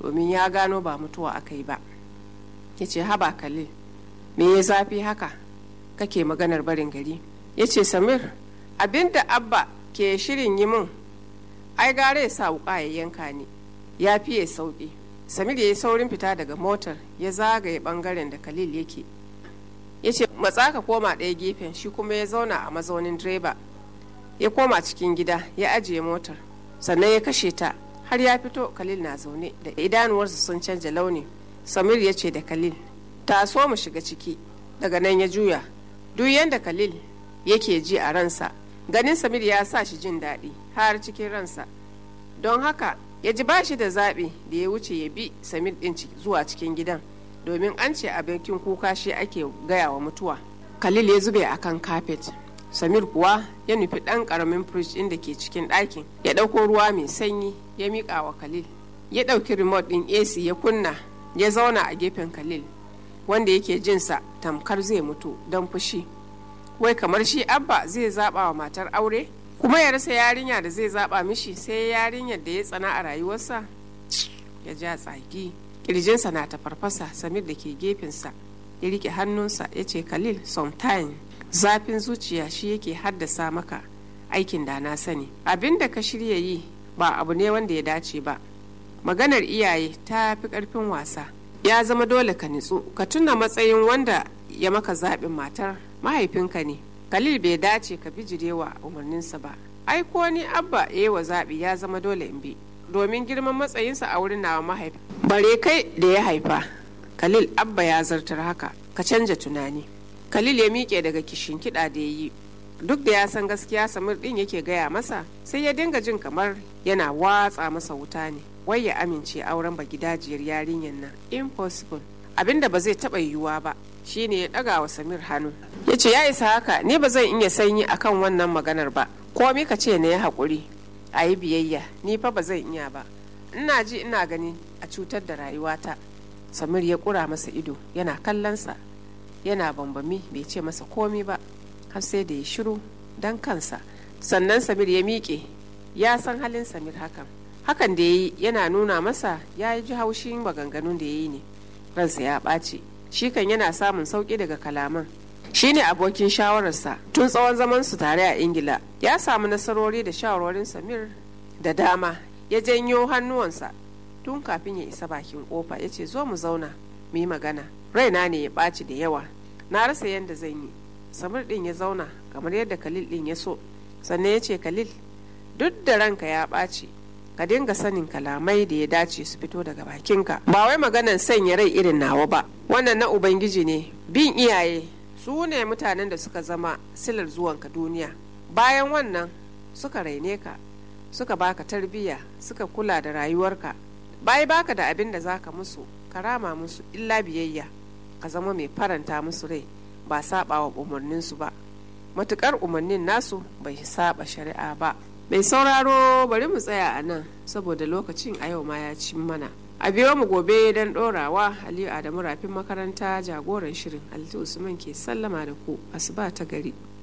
domin ya gano ba mutuwa aka yi ba ya ce haba khalil me ya zafi haka kake maganar barin gari ya ce samir abinda abba ke shirin yi min ai gare ya sa wuka ya yanka ni ya fiye sauki samir ya yi saurin fita daga motar ya zagaye bangaren da khalil yake ya ce matsa ka koma ɗaya gefen shi kuma ya zauna a mazaunin direba ya koma cikin gida ya ajiye motar sannan ya kashe ta har ya fito khalil na zaune da idanuwarsa sun canja launi samir ya ce da khalil ta so mu shiga ciki daga nan ya juya duk yadda khalil yake ji a ransa ganin samir ya sa shi jin daɗi har cikin ransa don haka ya ji ba shi da zaɓi da ya wuce ya bi samir ɗin zuwa cikin gidan domin an ce abokin kuka shi ake gaya wa mutuwa khalil ya zube akan kafet samir kuwa ya nufi ɗan ƙaramin firij ɗin da ke cikin ɗakin ya ɗauko ruwa mai sanyi ya miƙa wa khalil ya ɗauki remote ɗin ac ya kunna ya zauna a gefen khalil wanda yake jinsa tamkar zai mutu don fushi wai kamar shi abba zai zaɓa wa matar aure kuma ya rasa yarinya da zai zaɓa mishi sai yarinyar da ya tsana a rayuwarsa ya ja tsaki kirjinsa na ta farfasa samir da ke gefensa ya rike hannunsa ya ce khalil sometime zafin zuciya shi yake haddasa maka aikin da na sani abin da ka shirya yi ba abu ne wanda ya dace ba maganar iyaye ta fi karfin wasa ya zama dole ka nitsu ka tuna matsayin wanda ya maka zaɓin matar mahaifinka ne khalil bai dace ka bijirewa umarninsa ba ai ko ni abba ya yi wa zaɓi ya zama dole in bi domin girman matsayinsa a wurin nawa mahaifi bare kai da ya haifa khalil abba ya zartar haka ka canja tunani khalil ya miƙe daga kishin kiɗa da ya yi duk da ya san gaskiya samir ɗin yake gaya masa sai ya dinga jin kamar yana watsa masa wuta ne wai ya amince auren ba gidajiyar yarinyar nan impossible abinda ba zai taɓa yiwuwa ba shine ya ɗaga wa samir hannu ya ce ya isa haka ni ba zan iya sanyi akan wannan maganar ba komi ka ce na ya haƙuri a yi biyayya ni fa ba zan iya ba ina ji ina gani a cutar da rayuwata samir ya ƙura masa ido yana kallonsa yana bambami bai ce masa komi ba har sai da ya shiru don kansa sannan samir ya miƙe ya san halin samir hakan hakan da ya yi yana nuna masa ya yi ji haushin maganganun da ya yi ne ransa ya ɓaci shi kan yana samun sauƙi daga kalaman shi ne abokin shawararsa tun tsawon zaman su tare a ingila ya samu nasarori da shawarorin samir da dama ya janyo hannuwansa tun kafin ya isa bakin kofa ya ce zo mu zauna mu yi magana raina ne ya ɓaci da yawa na rasa yadda zan yi samir ɗin ya zauna kamar yadda khalil ɗin ya so sannan ya ce khalil duk da ranka ya ɓaci ka dinga sanin kalamai da ya dace su fito daga bakinka ba wai maganan sanya rai irin nawa ba wannan na ubangiji ne bin iyaye su ne mutanen da suka zama silar zuwanka duniya bayan wannan suka raine ka suka baka tarbiyya suka kula da rayuwarka bai baka da abin da zaka musu karama musu illa biyayya ka zama mai faranta musu rai ba saba wa umarninsu ba matukar umarnin nasu bai saba shari'a ba mai sauraro bari mu tsaya a nan saboda lokacin a yau ma ya cin mana a biyo mu gobe don ɗorawa aliyu adamu rafin makaranta jagoran shirin alti usman ke sallama da ku asuba ta gari